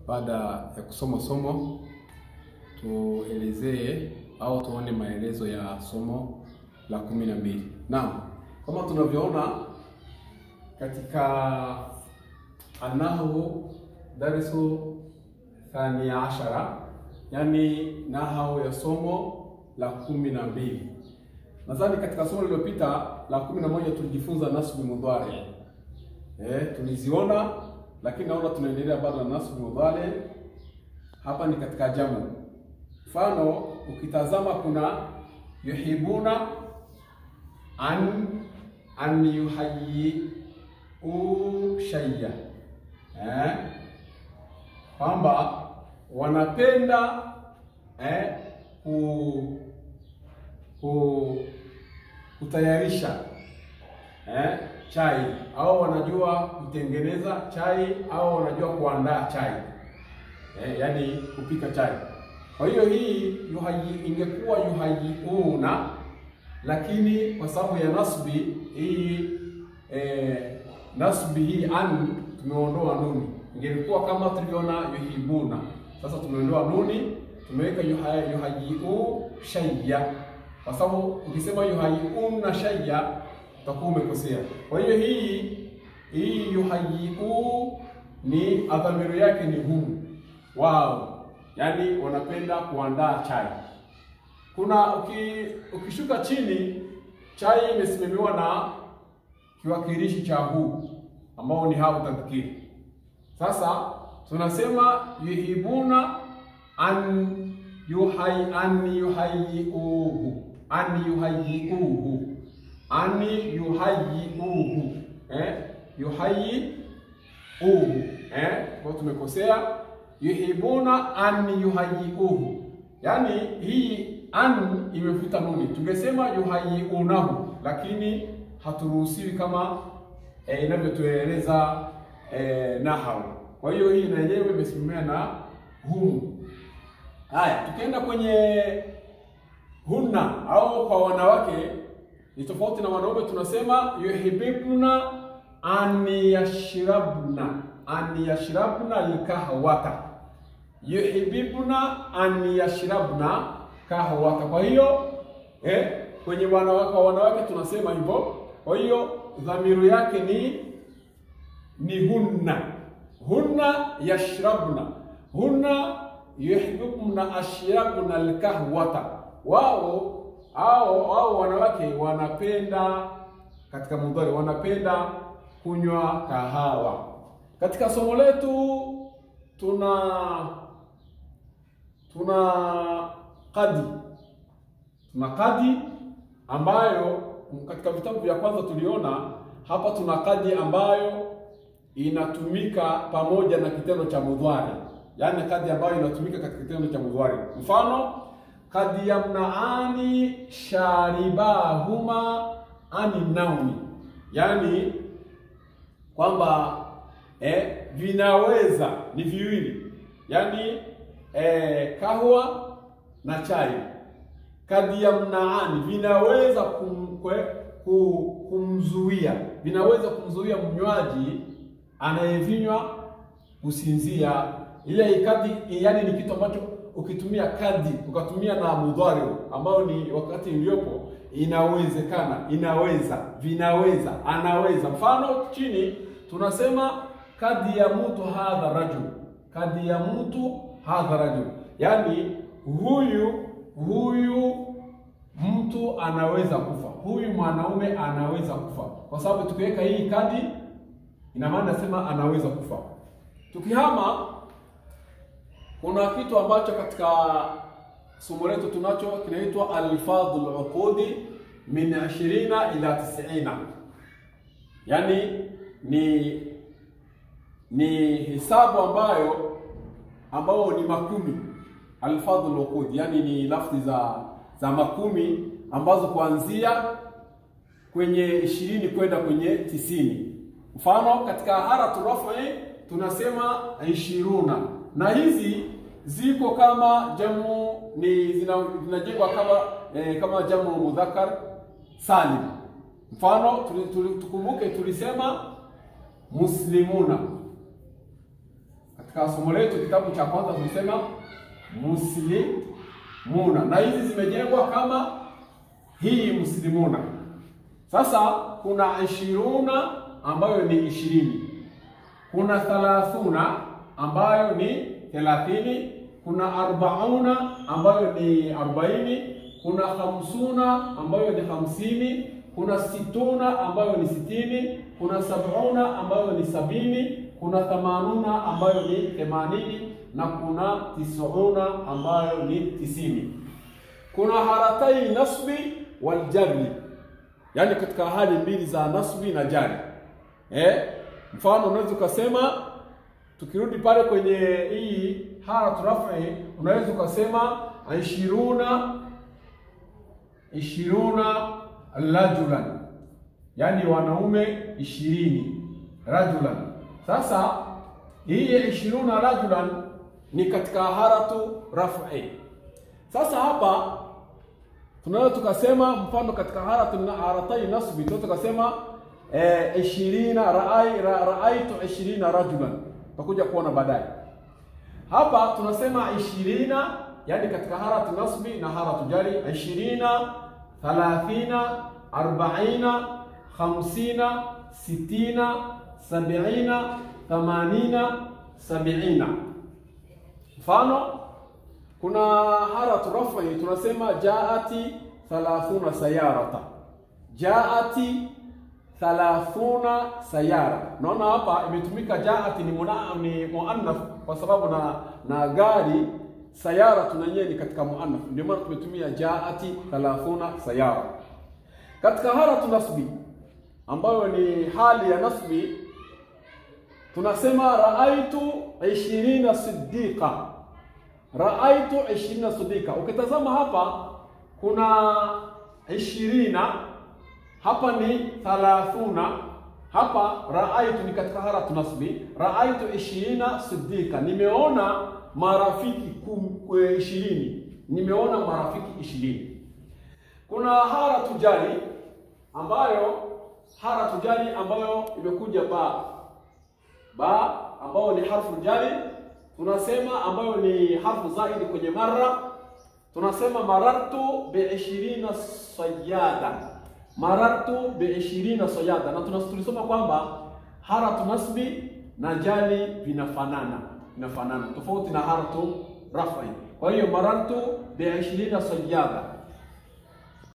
baada ya kusoma somo tuelezee au tuone maelezo ya somo la kumi na mbili. Naam, kama tunavyoona katika anahu darisu thania ashara, yani nahau ya somo la kumi na mbili. Nadhani katika somo lililopita la kumi na moja tulijifunza nasbu mudhari eh, tuliziona, lakini naona tunaendelea bado na nasbu mudhari. Hapa ni katika jamu. Mfano, ukitazama kuna yuhibuna an an yuhayyi shay'a eh, kwamba wanapenda eh, ku, ku kutayarisha eh, chai au wanajua kutengeneza chai au wanajua kuandaa chai eh, yani kupika chai. Kwa hiyo hii yuhayi ingekuwa yuhayiuna, lakini kwa sababu ya nasbi hii eh, nasbi hii an tumeondoa nuni, ingelikuwa kama tulivyoona yuhibuna. Sasa tumeondoa nuni, tumeweka yuhayiu shayya, kwa sababu ukisema yuhayiuna shayya utakuwa umekosea. Kwa hiyo hii hii yuhayiu ni adhamiru yake ni hum wao yaani wanapenda kuandaa chai. Kuna uki, ukishuka chini, chai imesimamiwa na kiwakilishi cha hu ambao ni hau tadhkiri. Sasa tunasema yuhibuna an yuhai an yuhayiuhu an yuhayiuhu an yuhayiuhu eh yuhayiuhu eh, kwa tumekosea yuhibuna an yuhayiuhu, yaani hii an imefuta nuni, tungesema yuhayiunahu, lakini haturuhusiwi kama e, inavyotueleza e, nahau. Kwa hiyo hii na yenyewe imesimamia na humu. Haya, tukienda kwenye hunna au kwa wanawake ni tofauti na wanaume, tunasema yuhibibna an yashrabna an yashrabna alkahwata yuhibibna an yashrabna kahwata. Kwa hiyo eh, kwenye wanawake wa wanawake tunasema hivyo. Kwa hiyo dhamiru yake ni ni hunna, hunna yashrabna, hunna yuhibibna ashrabna alkahwata. Wao au au wanawake wanapenda katika mudhari, wanapenda kunywa kahawa. Katika somo letu tuna tuna kadi tuna kadi ambayo katika vitabu vya kwanza tuliona hapa. Tuna kadi ambayo inatumika pamoja na kitendo cha mudhari, yaani kadi ambayo inatumika katika kitendo cha mudhari. Mfano, kadi yamnaani sharibahuma ani naumi, yaani kwamba eh, vinaweza ni viwili, yaani eh, kahwa na chai kadi ya mnaani vinaweza kumkwe, kumzuia vinaweza kumzuia mnywaji anayevinywa kusinzia. Ile kadi yani ni kitu ambacho ukitumia kadi ukatumia na mudhari ambao ni wakati uliopo, inawezekana, inaweza, vinaweza, anaweza. Mfano chini tunasema kadi ya mtu hadha rajul, kadi ya mtu hadha rajul, yaani huyu huyu mtu anaweza kufa, huyu mwanaume anaweza kufa, kwa sababu tukiweka hii kadi ina maana nasema anaweza kufa. Tukihama, kuna kitu ambacho katika somo letu tunacho kinaitwa alfadhul uqudi min 20 ila 90, yaani ni ni hesabu ambayo ambao ni makumi alfadhul uqud, yani ni lafzi za za makumi ambazo kuanzia kwenye ishirini kwenda kwenye tisini. Mfano katika haratu rafi tunasema ishiruna, na hizi ziko kama jamu ni zinajengwa kama eh, kama jamu mudhakar salim. Mfano tuli, tuli, tukumbuke tulisema muslimuna katika somo letu kitabu cha kwanza tulisema muslimuna, na hizi zimejengwa kama hii muslimuna. Sasa kuna ishiruna ambayo ni ishirini, kuna thalathuna ambayo ni thelathini, kuna arbauna ambayo ni arobaini, kuna hamsuna ambayo ni hamsini, kuna situna ambayo ni sitini, kuna sabuna ambayo ni sabini, kuna thamanuna ambayo ni themanini na kuna tisuna ambayo ni tisini. Kuna haratai nasbi wal jarri, yaani katika hali mbili za nasbi na jari. Eh, mfano unaweza ukasema, tukirudi pale kwenye hii haratu rafi, unaweza ukasema ishiruna ishiruna rajulan, yaani wanaume ishirini rajulan. Sasa hii ishiruna rajulan ni katika haratu rafi. Sasa hapa tunaweza tukasema mfano katika haratu na haratai nasbi tunaweza tukasema eh, ishirina raai ra, raaitu ishirina rajulan, tutakuja kuona baadaye. Hapa tunasema ishirina, yani katika haratu nasbi na haratu jari, ishirina, thalathina, arbaina, khamsina, sitina, sabiina, thamanina, sabiina. Mfano kuna haratu rafi tunasema jaati thalathuna sayarata, jaati thalathuna sayara. Naona hapa imetumika jaati ni muna, ni muannath kwa sababu na na gari sayara tunanyie ni katika muannath, ndio maana tumetumia jaati thalathuna sayara. Katika haratu nasbi ambayo ni hali ya nasbi tunasema raaitu ishirina siddiqa raaitu ishirina siddiqa. Ukitazama hapa kuna ishirina, hapa ni thalathuna, hapa raaitu ni katika haratu nasbi. Raaitu ishirina siddiqa, nimeona marafiki ishirini, nimeona marafiki ishirini. Kuna haratu jari ambayo haratu jari ambayo imekuja ba ba ambayo ni harfu jari tunasema ambayo ni harfu zaidi kwenye mara, tunasema marartu bi ishirina sayada, marartu bi ishirina sayada. Na tulisoma kwamba haratu nasbi na jali vinafanana, vinafanana tofauti na haratu rafi. Kwa hiyo marartu bi ishirina sayada,